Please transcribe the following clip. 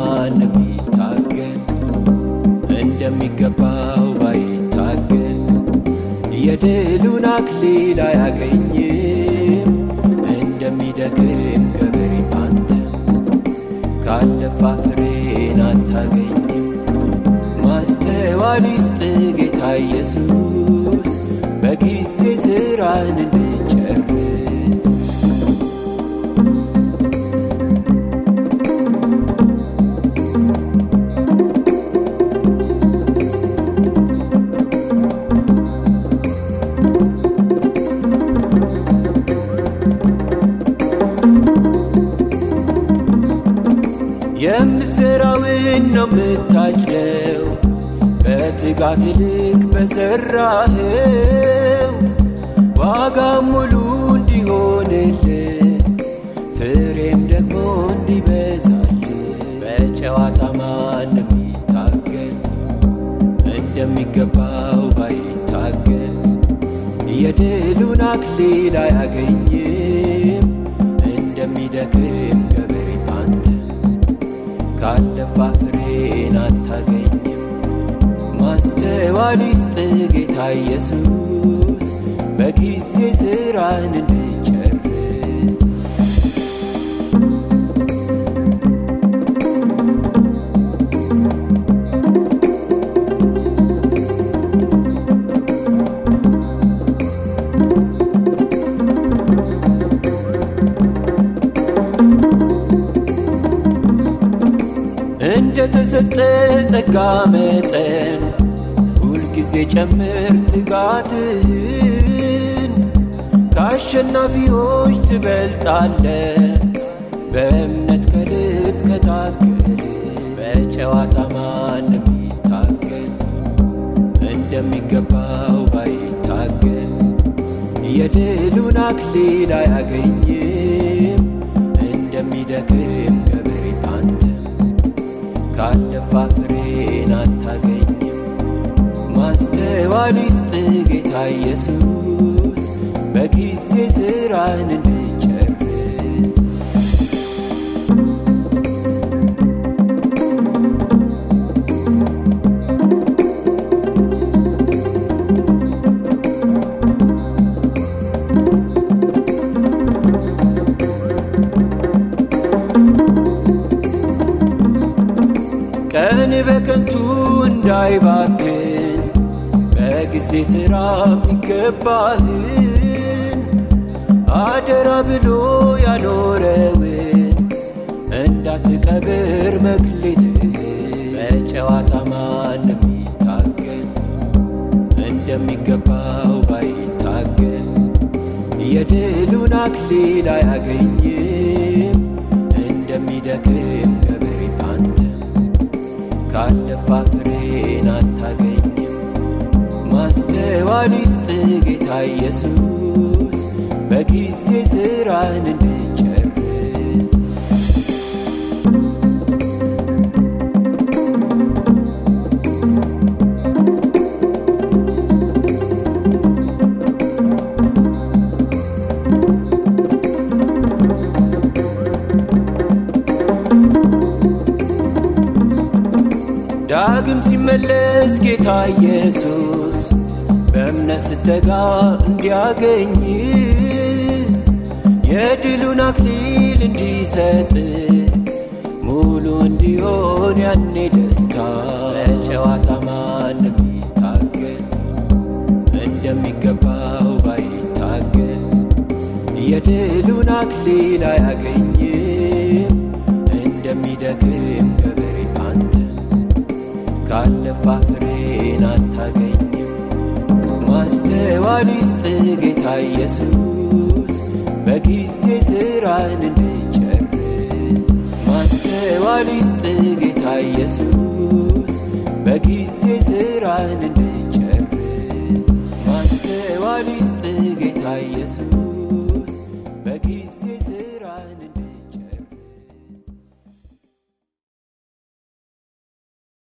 ማንም ይታገል እንደሚገባው ባይታገል የድሉን አክሊል አያገኝም እንደሚደክም ገበሬ አንተም ካለፋ ፍሬን አታገኝም ማስተዋል ይስጥ ጌታ ኢየሱስ በጊዜ ስራን እንድጨርስ የምትሠራውን ነው የምታጭደው በትጋት ልክ በሠራህው ዋጋም ሙሉ እንዲሆንልህ ፍሬም ደግሞ እንዲበዛልህ በጨዋታ ማንም ይታገል እንደሚገባው ባይታገል የድሉን አክሊል አያገኝም እንደሚደክም ገበሬ አንተም ካለፋ ፍሬን አታገኝም ማስተዋል ይስጥ ጌታ ኢየሱስ በጊዜ ስራን እንድጨርስ እንደ ተሰጠ ጸጋ መጠን ሁልጊዜ ጨምር ትጋትህን ከአሸናፊዎች ትበልጣለ በእምነት ከልብ ከታገል በጨዋታ ማንም ይታገል እንደሚገባው ባይታገል የድሉን አክሊል አያገኝም እንደሚደክም ገበሬ አንተም ካለፋ ፍሬን አታገኝም ማስተዋል ይስጥ ጌታ ኢየሱስ በጊዜ ስራን እንድጨርስ ቀን በከንቱ እንዳይባክን በጊዜ ሥራ የሚገባህን አደራ ብሎ ያኖረውን እንዳትቀብር መክሊትህን በጨዋታ ማንም ይታገል እንደሚገባው ባይታገል የድሉን አክሊል አያገኝም እንደሚደክም ገበሬ አንተም ካለፋ ፍሬን አታገኝም ማስተዋል ይስጥ ጌታ ኢየሱስ በጊዜ ስራን እንድጨርስ ዳግም ሲመለስ ጌታ ኢየሱስ በእምነት ስተጋ እንዲያገኝ የድሉን አክሊል እንዲሰጥ ሙሉ እንዲሆን ያኔ ደስታ በጨዋታ ማንም ይታገል እንደሚገባው ባይታገል የድሉን አክሊል አያገኝም እንደሚደክም ገበሬ አንተም ካለፋ ፍሬን አታገኝም ማስተዋል ይስጥ ጌታ ኢየሱስ በጊዜ ስራን እንድጨርስ ማስተዋል ይስጥ ጌታ ኢየሱስ በጊዜ ስራን እንድጨርስ ማስተዋል ይስጥ ጌታ ኢየሱስ